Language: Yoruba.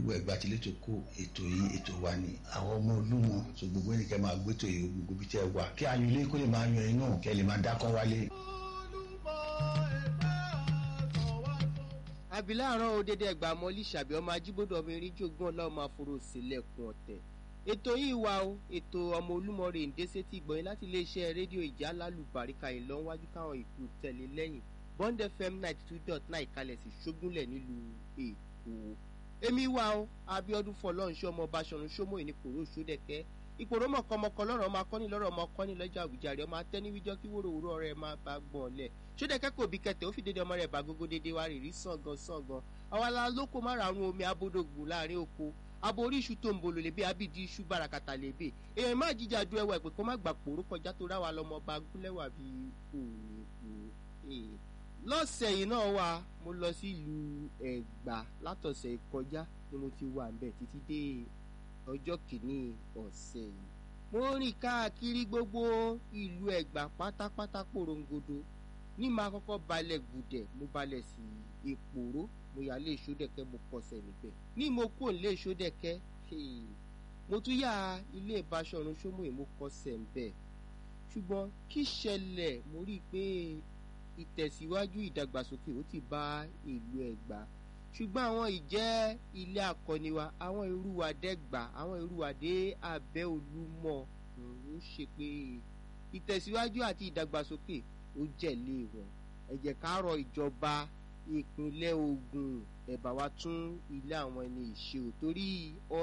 gbogbo ẹ̀gbá tilé tó kó ètò yìí ètò wa ni àwọn ọmọ olúmọ tó gbogbo ẹnìkẹ́ máa gbétò yìí gbogbo bí tẹ́ wà kí ayọ̀ ilé kó lè máa yan iná kẹ́ lè máa dákọ́ wálé. abiláàrán òdèdè ẹgbà mọ́lí ṣàbí ọmọ ajíbódò ọmọ erin jogún ọlọ́mọ àforò sílẹ̀kùn ọ̀tẹ̀ ètò yìí wà ó ètò ọmọ olúmọ rè ń dé sétí gbọ̀nyìn láti iléeṣẹ́ rédíò ìjà lálùbáríkà ìlọ́wájú káwọn ìlú tẹ̀lé lẹ́yìn bond fm ninety two dot nine kalẹ̀ sí ṣógúnlẹ̀ nílùú èkó èmi wà ó abiodun fọlọ́nṣẹ́ ọmọ báṣọ̀run ṣómó ìní kòró ṣódẹ̀kẹ́ ìpòrò mọ̀kànmọ̀kàn lọ́rọ̀ ọmọ akọ́ni lọ́rọ̀ ọmọ akọ́ni lọ́jọ́ àwùjáre ọmọ atẹ́níwíjọ́ kí wóró òwúrọ̀ rẹ̀ máa bá gbọ̀n lẹ̀ ṣódẹ̀kẹ́ kò bí kẹtẹ̀ ó fi dédé ọmọ rẹ̀ bá gógó dédé wá rìrì sàngan sàngan àwa la lóko má ra àrùn omi abódògùn láàrin oko abo orí iṣu tó ń bolo lèbe abidi iṣu bàràkàtà lèbe èèyàn má jíjà ju ẹwà ìpè kó má gbà pòró kọjá tó ráwa lọmọ bá gúnlẹ̀wà bíi òyìnbó lọ́sẹ̀ yìí náà wà mo lọ sí ìlú ẹ̀gbá látọ̀sẹ̀ ìkọjá ni mo ti wà ńbẹ̀ títí dé ọjọ́ kìíní ọ̀sẹ̀ yìí mo rìn káàkiri gbogbo ìlú ẹ̀gbá pátápátá porongodo ní máa kọ́kọ́ balẹ̀ gùdẹ̀ mo balẹ̀ sí ìpòró mo yà lé ìṣódẹ̀kẹ́ mo kọsẹ̀ níbẹ̀ ní mo kó lé ìṣódẹ̀kẹ́ mo tún yà ilé ìbáṣọ̀run ṣómòye mo kọsẹ̀ ńbẹ̀ ṣùgbọ́n kí ṣẹlẹ̀ mo rí i pé ìtẹ̀síwájú ìdàgbàsókè ó ti bá ìlú ẹ̀gbá ṣùgbọ́n àwọn ìjẹ́ ilé akọni wa àwọn irúwà dẹ́gbà àwọn irúwà dé abẹ́ olúmọ ó ṣe pé ìtẹ̀síwájú àti ìdàgbàsókè ó jẹ̀lé wọn ẹ jẹ́ ká rọ ìjọba ìpínlẹ̀ Ògùn ẹ bá wa tún ilé àwọn ẹni ìṣe ò torí